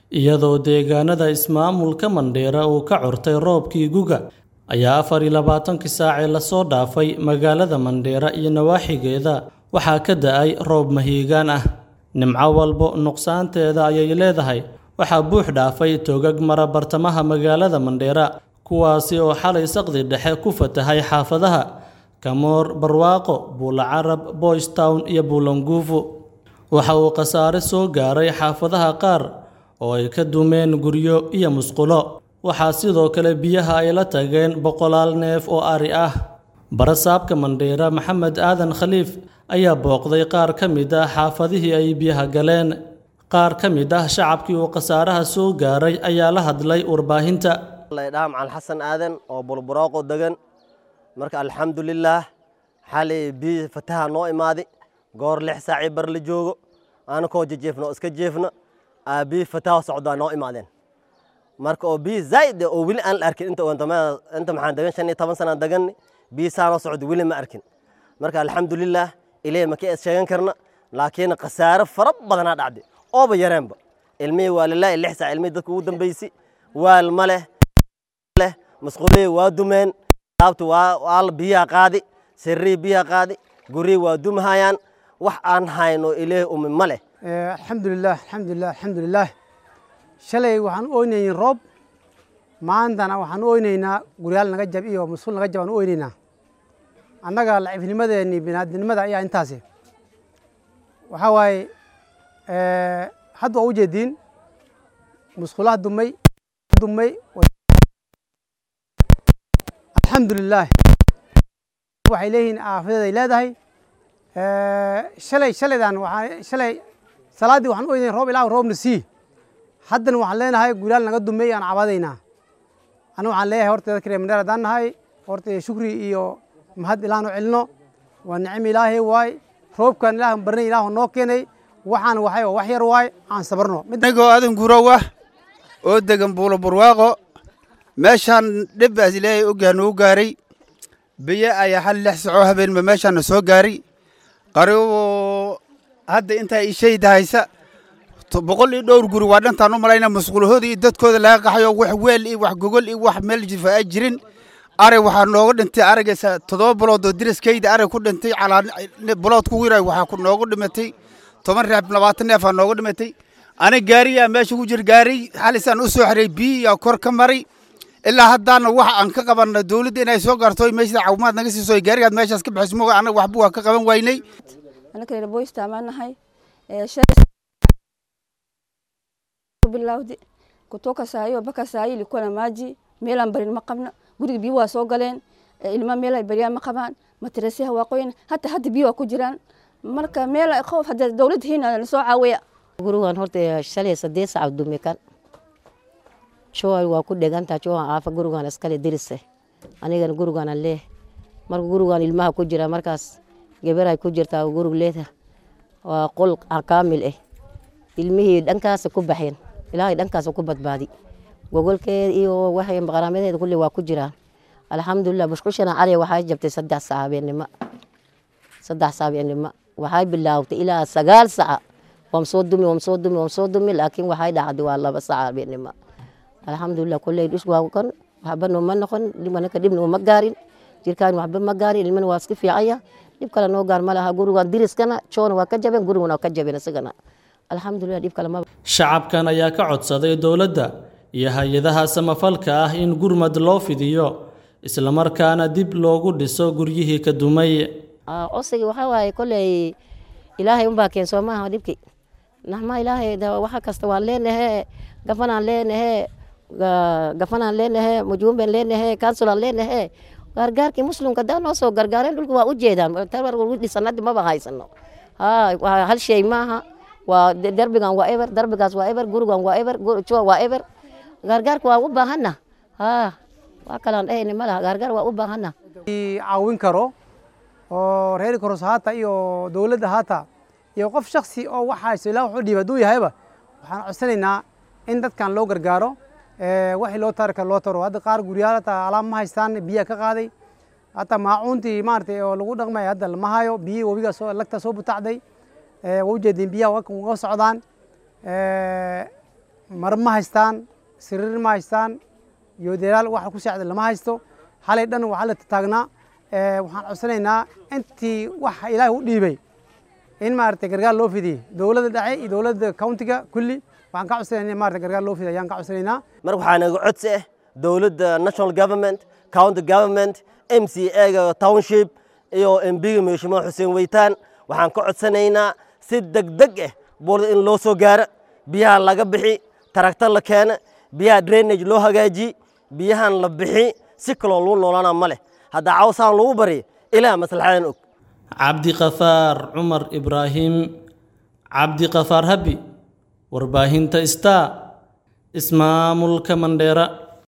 iyadoo deegaanada ismaamulka Mandheera uu ka curtay roobkii guga ayaa afar iyo labaatankii saacee lasoo dhaafay magaalada Mandheera iyo nawaaxigeeda waxaa ka da'ay roob mahiigaan ah nimco walbo nuqsaanteeda ayay leedahay waxaa buux dhaafay togag mara bartamaha magaalada Mandheera kuwaasi oo xalay saqdi dhexe ku fatahay xaafadaha Kamoor Barwaaqo Buula Carab Boys Town iyo Buulanguufu waxa uu khasaare soo gaaray xaafadaha qaar oo ay ka dumeen guryo iyo musqulo waxaa sidoo kale biyaha ay la tageen boqolaal neef oo ari ah barasaabka Mandheera Maxamed Aadan Khaliif ayaa booqday qaar ka mid ah xaafadihii ay biyaha galeen qaar ka mid ah shacabkii uu khasaaraha soo gaaray ayaa la hadlay warbaahinta laydhaha macal xasan aadan oo bulburooqo degan marka alxamdulilaah xalay biyi fataha noo imaaday goor lix saacii bar la joogo anakoo jejeefna oo iska jeefna aa biyi fataha socdaa noo imaadeen marka oo biyi zaa'id oo weli aan la arkin inta inta maxaan degan shan iyo toban sanaan degan biyi saanoo socda weli ma arkin marka alxamdulilaah ilaahay ma ka is sheegan karna laakiin khasaare fara badanaa dhacday ooba yareenba ilmihii waa lilaahi lix saac ilmihii dadka ugu dambeysay waal ma leh leh masquulihii waa dumeen laabta waa waa biyaha qaadi sirrii biyaha qaadi gurihii waa dumahayaan wax aan hayno ilaahay umi ma leh alxamdulilah alxamdulilah alxamdulilah shalay waxaan u oynayn roob maantana waxaan u oynaynaa guryaal naga jab iyo masquul naga jab aan u oynaynaa annaga lacifnimadeeni binaadinimada ayaa intaasi waxaa waaye hadda waa ujeediin musqulaha dumay dumay alxamdulilah waxay leeyihiin aafadeed ay leedahay shalay shalaydan waxaa shalay salaaddii waxaan u oynayn roob ilaa roobna sii haddana waxaan leenahay guryaal naga dumay aan cabadaynaa aniga waxaan leeyahay horta dadka reer mandheer haddaan nahay horta shukri iyo mahad ilaahnu celino waa nicmo ilaahay waay roobkan ilaah barnay ilaah noo keenay waxaan waxay wax yar waay aan sabarno anigoo adan gurow ah oo degan buulo barwaaqo meeshaan dhibbaas ilaahay ogyaha nagu gaaray biyo ayaa hal lix sacoo habeenba meeshaana soo gaaray qaribo hadda intaa ishayda haysa boqol iyo dhowr guri waa dhantaan u malayna masquulahooda iyo dadkooda laga qaxayo wax weel iyo wax gogol iyo wax meel jifa ay jirin arag waxaa nooga dhintay aragaysa toddoba bilood oo diraskayda arag ku dhintay calaa bilood ku wiray waxaa ku noogu dhimatay toban reeb labaatan neef aa nooga dhimatay ani gaariyaa meesha ku jir gaari xalisaan u soo xiray biyiyaa kor ka maray ilaa haddaana wax aan ka qabanna dowladda inay soo gaarto meeshada caawimaad naga siiso gaarigaad meeshaas ka bixiso moga annaga waxba waa ka qaban waynay anaka reer boysta amaan nahay bilawdi kutoka saa hiyo mpaka saa hii ilikuwa na maji meelaan barin ma qabna guriga biyo waa soo galeen ilma meel ay baryaan ma qabaan matarasyaha waa qoyan hata hadda biyo waa ku jiraan marka meel qoof hadda dowladda hiina na soo caawiya gurigan horta shalay saddeed saac dume kan shoay waa ku dhegantaa shoan aafa gurigan iskale dirise anigana gurigaana leeh marka gurigan ilmaha ku jira markaas gabaray ku jirtaa gurig leeda waa qol kaamil ah ilmihii dhankaasa ku baxeen ilaahay dhankaasa ku badbaadi gogolkeeda iyo waxay maqaraamadeeda kulli waa ku jiraan alxamdulilah bushqushana cali waxay jabtay saddex sac habeennimo saddex sac habeennimo waxay bilaawtay ilaa sagaal saca wam soo dumi wam soo dumi wam soo dumi laakiin waxay dhacday waa laba sac habeennimo alxamdulilah kulley dhis waa kon waxba nooma noqon dhimanaka dhibna uma gaarin jirkaan waxba ma gaarin ilmana waa iska fiicaya dhib kale noo gaar ma laha gurigan diriskana joona waa ka jabeen guriguna waa ka jabeen isagana alxamdulilah dhib kale maba shacabkan ayaa ka codsaday dowladda iyo hay-adaha samafalka ah in gurmad loo fidiyo islamarkaana dib loogu dhiso guryihii ka dumay codsiga waxaa waaye kolley ilaahay unbaa keen soo maaha dhibki naxma ilaahay waxa kasta waan leenahe gafanaan leenahe gafanaan leenahe mujuumbeen leenahe kansulaan leenahe gargaarkii muslimka daa noo soo gargaareen dhulka waa u jeedaan tarwargu dhisanadi maba haysano hal shay maaha waa derbigan waa eber derbigaas waa eber gurigan waa eber jua waa eber gargaarka waa u baahana waa kalaan dhahayna ma laha gargaar waa u baahana caawin karo oo reer koros haata iyo dowladda haata iyo qof shaksi oo waxaas ilaa wuxuu dhiib hadduu yahayba waxaan codsanaynaa in dadkan loo gargaaro waxii loo tari karo loo taro hadda qaar guryaal hataa alaab ma haystaan biyaa ka qaaday hataa maacuuntii maaragtay oo lagu dhaqmaya hadda lama hayo biyihii webigaa soo lagta soo butacday waa ujeedin biyaha waa uga socdaan mar ma haystaan siriir ma haystaan yoodelaal waxa ku saacda lama haysto xalay dhan waxaa la taagnaa waxaan codsanaynaa intii waxa ilaahay u dhiibay in maaragtay gargaar loo fidiyey dowladda dhexe iyo dowladda countiga kulli waxaan ka codsanaynaa in maaragtay gargaar loo fidiy ayaan ka codsanaynaa marka waxaa naga codsi ah dowladda national government county government m c a-ga township iyo mbiga mheshimiwa xuseen weytaan waxaan ka codsanaynaa si degdeg ah buulada in loo soo gaaro biyaha laga bixi taragta la keena biyaha drainage loo hagaajiye biyahan la bixi si kaloo lagu noolaana ma leh haddaa cawsaan lagu barya ilaa maslaxadan og cabdiqafaar cumar ibraahim cabdiqafaar habi warbaahinta star ismaamulka mandheera